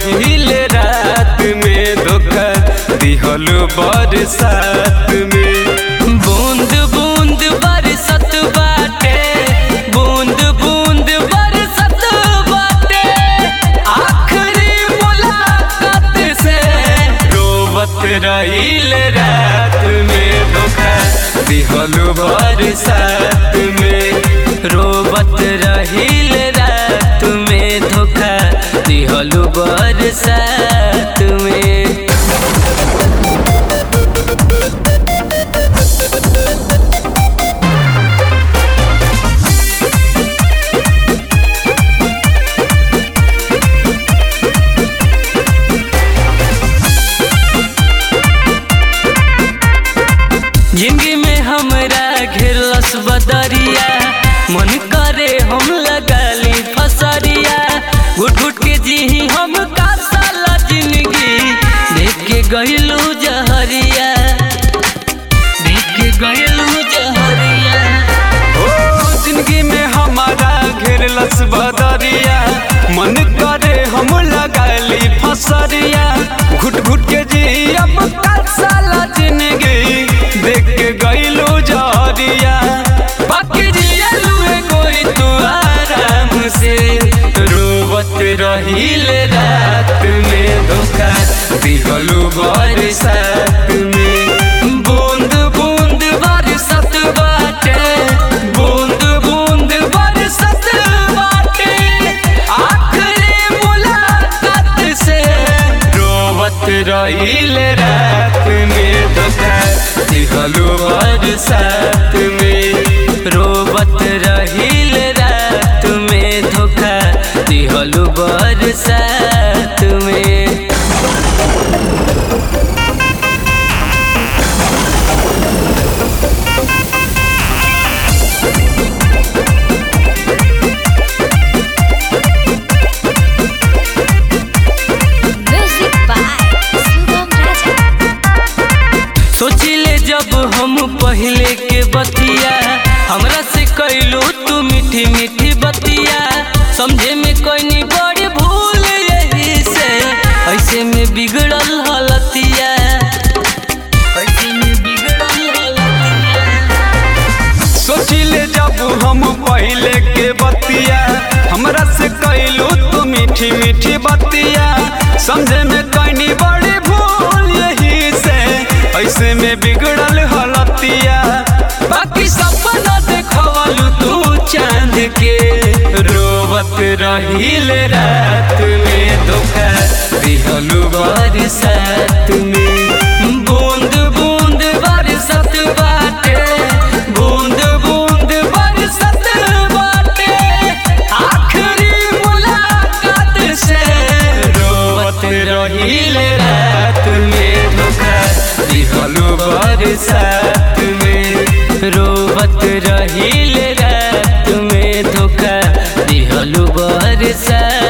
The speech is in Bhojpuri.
रहिल रात में धोखा दिहल बरसात में बूंद बूंद बरसत बाटे बूंद बूंद बरसत बाटे आखिरी मुलाकात से रोवत रहिल रात में धोखा दिहल बरसात में रोवत रहिल रात में धोखा दिहल बरसात में जिंदगी में हमरा घेरलस बदरिया मन करे हम लगाली फसरिया घुट घुट के जी हम का साला जिंदगी देख के गइलू जहरिया देख के गइलू जहरिया ओ जिंदगी में हमारा घेरलस बदरिया मन करे हम लगाली फसरिया घुट घुट के जी अब का साला जिंदगी देख के गइलू जहरिया बाकी जियलू कोई तू आराम से रोवत रहिल रात में धोखा दिहलू बरसात में बूंद बूंद बरसत बाटे बूंद बूंद बरसत बाटे आखिरी मुलाकात से रोवत रहिल रात में धोखा दिहलू बरसात में रोवत रहिल रात में धोखा दिहलू बरसात में Music by Sugam Raja. सोचिले जब हम पहले के बतिया हमरा से कैलू तू मीठी मीठी बतिया समझे में कोई नहीं बड़ी भूल यही से ऐसे में बिगड़ल हलतिया ऐसे में बिगड़ल हलतिया सोचिले जब हम पहले के बतिया हमरा से कैलू तू मीठी मीठी बतिया समझे में कैनी बड़ी भूल यही से ऐसे में बिगड़ल हलतिया बाकी सपना देखवलू तू चांद के रोवत रहिल रात में धोखा दिहलू बरसात में बूंद बूंद बरसत बाटे बूंद बूंद बरसत बाटे आखिरी मुलाकात से रोवत रहिल रात में धोखा दिहलू बरसात में रोवत रहिल रात में धोखा दिहलू बरसात